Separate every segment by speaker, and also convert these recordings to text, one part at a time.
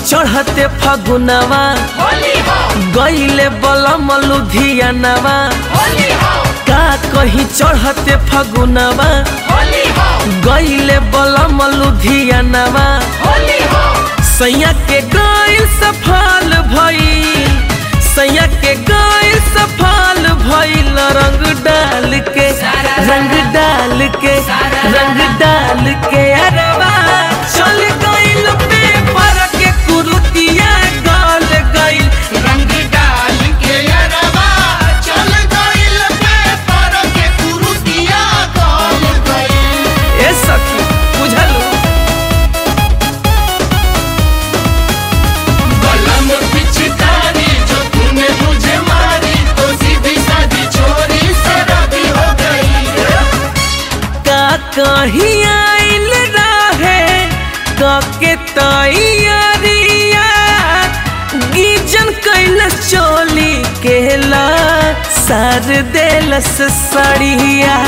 Speaker 1: चढ़ते फगुनवा गईले बलम लुधियानवा का कहीं चढ़ते फगुनवा गईले बलम लुधियानवा सैया के गईल सफल भइल सैया के गईल सफल भइल रंग डाल के रंग डाल के रंग डाल के अरवा चल गईल पेपर के कुरुतिया गल गईल
Speaker 2: रंग डाल के अरवा चल गइल पेपर के कुरुतिया गल गइल
Speaker 1: ए सखी बुझलू
Speaker 2: बलम पिचकारी जो तूने मुझे मारी तो सीधी सादी छोरी शराबी हो गई
Speaker 1: का कहीं आइल रहे कके तैयारिया गीजन कैल चोली केला सार देलस सड़िया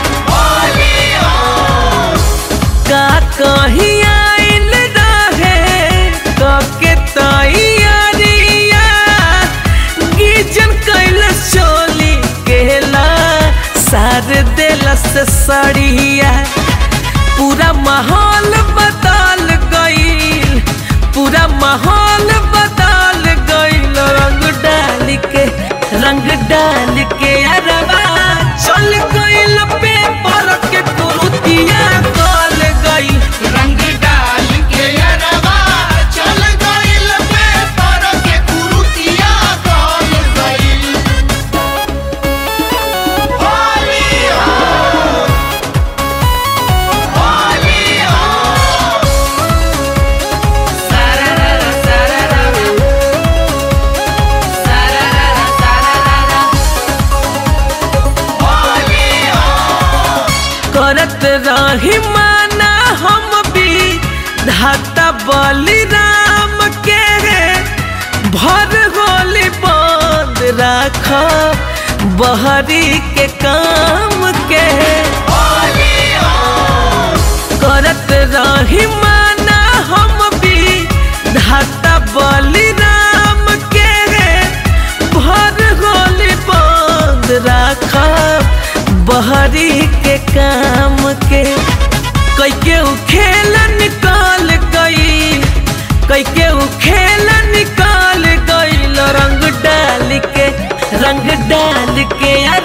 Speaker 1: का कहीं आइल रहे कके तैयारिया गीजन कैल चोली केला सार देलस सड़िया पूरा माहौल बदल गईल पूरा माहौल बदल गईल रंग डाल के रंग डाल के अरवा चल गईल पेपर के कुरुतिया गल गईल
Speaker 2: रंग डाल के अरवा चल गइल पेपर के कुरुतिया गल गइल होली हो होली हो होली हो
Speaker 1: करत रही माना हम भी धाता बलिराम के भर होली बंद राख बहरी के काम के
Speaker 2: होली हो
Speaker 1: करत रही माना हम भी धाता बलिराम के भर होली बंद राख बहरी के काम के कई के उ खेल निकाल गई कई के उ खेल निकाल गई रंग डाल के रंग डाल के